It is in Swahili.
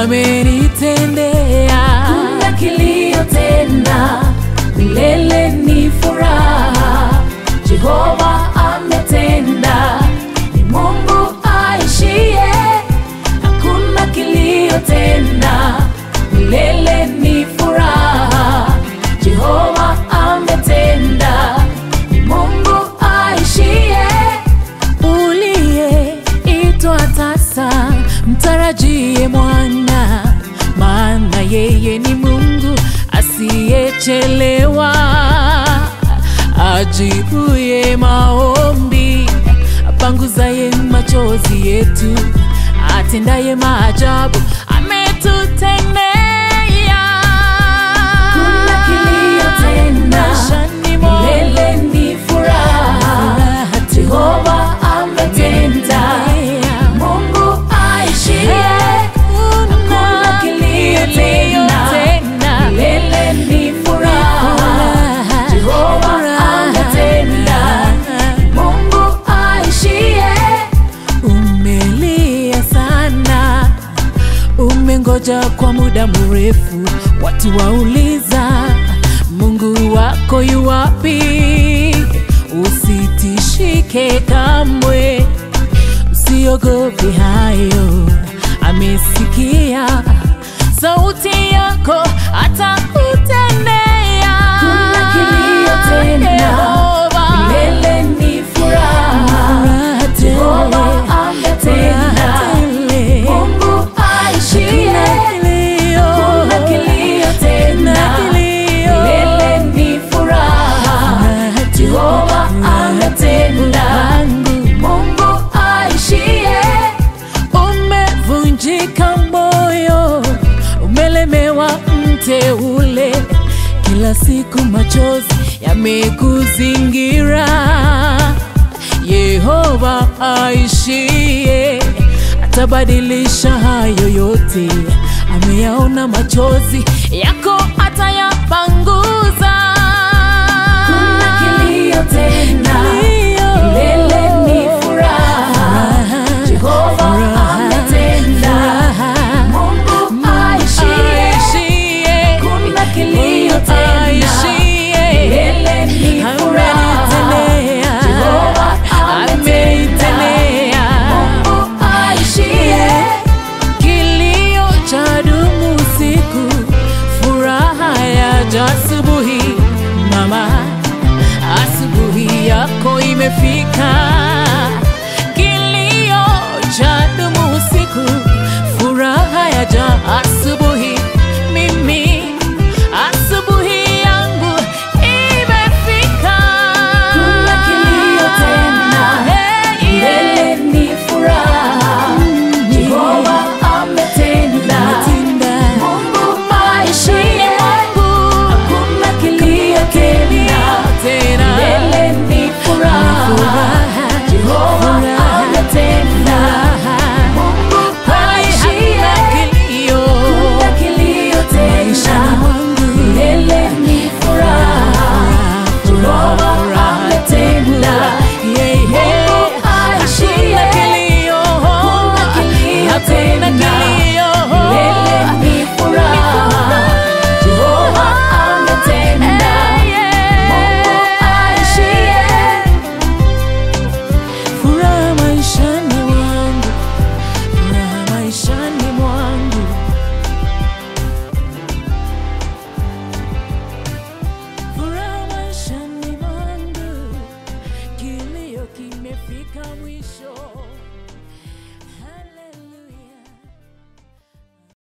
amenitendea. Kuna kilio tena, milele ni furaha. Jehova ametenda, ni Mungu aishie. Hakuna kilio tena, milele ni furaha. Jehova ametenda, ni Mungu aishie. uliyeitwa tasa, mtarajie mwana, maana yeye ni Mungu asiyechelewa, ajibuye maombi, apanguzaye machozi yetu, atendaye maajabu, ametutendea. Kuna kilio tena, Maishani mwangu. milele ni furaha. Jehova ametenda, Mungu aishie. Hakuna kilio tena, milele ni furaha. Jehova ametenda, Mungu aishie. Umelia sana, umengoja kwa muda mrefu, watu wauliza Mungu wako yu wapi? Usitishike kamwe, usiogope hayo, amesikia sauti yako, atakutendea. Kuna kilio tena, Yehova. milele ni furaha. Jehova ametenda, Mungu aishie. Kuna kilio tena, milele ni furaha. Jehova ametenda, Mungu aishie. Umevunjika moyo, umelemewa mteule, kila siku machozi yamekuzingira. Yehova aishie, atabadilisha hayo yote, ameyaona machozi yako, atayapanguza. Kuna kilio tena, milele ni furaha. Jehova ametenda, Mungu aishie. Kuna kilio tena, milele ni furaha. Jehova ametenda, Mungu aishie. Kilio cha dumu usiku, furaha yaja asubuhi. Mama, asubuhi yako imefika.